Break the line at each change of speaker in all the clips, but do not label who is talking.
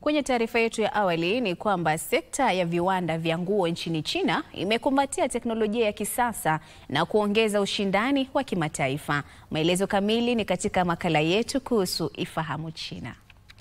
Kwenye taarifa yetu ya awali ni kwamba sekta ya viwanda vya nguo nchini China imekumbatia teknolojia ya kisasa na kuongeza ushindani wa kimataifa. Maelezo kamili ni katika makala yetu kuhusu Ifahamu China.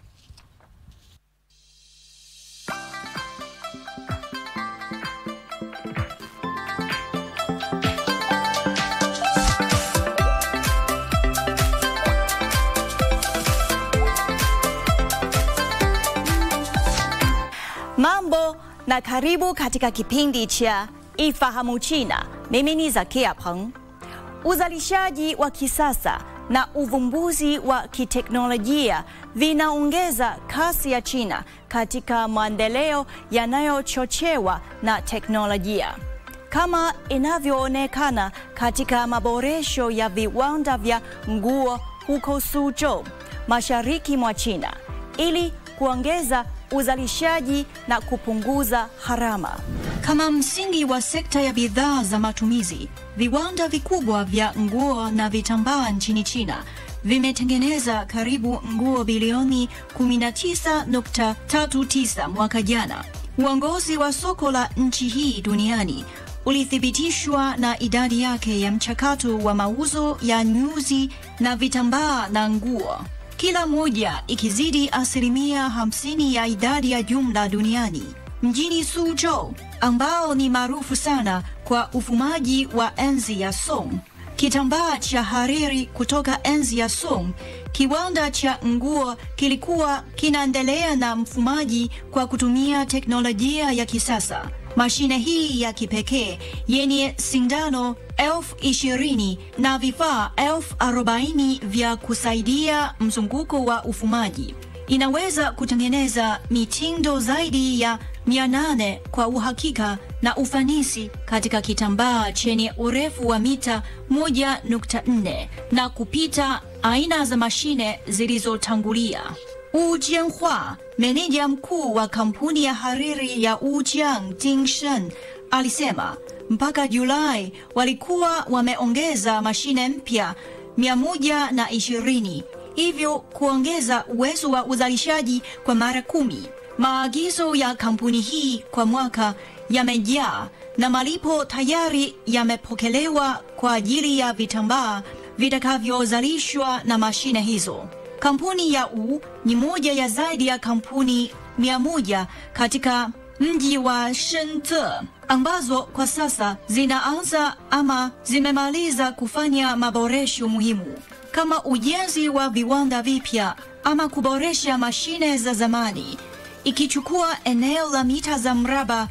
Mambo na karibu katika kipindi cha Ifahamu China. Mimi ni Zakia Peng. Uzalishaji wa kisasa na uvumbuzi wa kiteknolojia vinaongeza kasi ya China katika maendeleo yanayochochewa na teknolojia. Kama inavyoonekana katika maboresho ya viwanda vya nguo huko Suzhou, mashariki mwa China, ili kuongeza uzalishaji na kupunguza gharama. Kama msingi wa sekta ya bidhaa za matumizi, viwanda vikubwa vya nguo na vitambaa nchini China vimetengeneza karibu nguo bilioni 19.39 mwaka jana. Uongozi wa soko la nchi hii duniani ulithibitishwa na idadi yake ya mchakato wa mauzo ya nyuzi na vitambaa na nguo kila moja ikizidi asilimia 50 ya idadi ya jumla duniani. Mjini Suzhou ambao ni maarufu sana kwa ufumaji wa enzi ya Song, kitambaa cha hariri kutoka enzi ya Song, kiwanda cha nguo kilikuwa kinaendelea na mfumaji kwa kutumia teknolojia ya kisasa. Mashine hii ya kipekee yenye sindano elfu ishirini na vifaa elfu arobaini vya kusaidia mzunguko wa ufumaji inaweza kutengeneza mitindo zaidi ya 800 kwa uhakika na ufanisi katika kitambaa chenye urefu wa mita 1.4 na kupita aina za mashine zilizotangulia. Wu Jianhua, meneja mkuu wa kampuni ya hariri ya Wujiang Dingshen, alisema mpaka Julai walikuwa wameongeza mashine mpya 120 hivyo kuongeza uwezo wa uzalishaji kwa mara kumi. Maagizo ya kampuni hii kwa mwaka yamejaa na malipo tayari yamepokelewa kwa ajili ya vitambaa vitakavyozalishwa na mashine hizo. Kampuni ya Wu ni moja ya zaidi ya kampuni mia moja katika mji wa Shenzhen ambazo kwa sasa zinaanza ama zimemaliza kufanya maboresho muhimu kama ujenzi wa viwanda vipya ama kuboresha mashine za zamani, ikichukua eneo la mita za mraba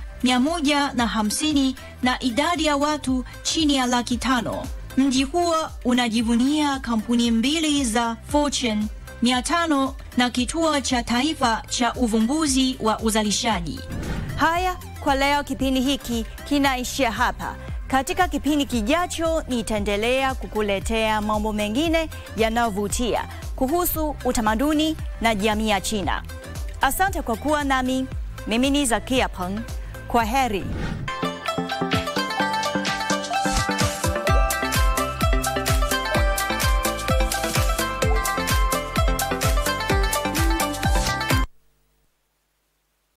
150 na idadi ya watu chini ya laki tano. Mji huo unajivunia kampuni mbili za Fortune 500 na kituo cha taifa cha uvumbuzi wa uzalishaji. Haya kwa leo, kipindi hiki kinaishia hapa. Katika kipindi kijacho nitaendelea kukuletea mambo mengine yanayovutia kuhusu utamaduni na jamii ya China. Asante kwa kuwa nami. Mimi ni Zakia Peng. Kwa heri.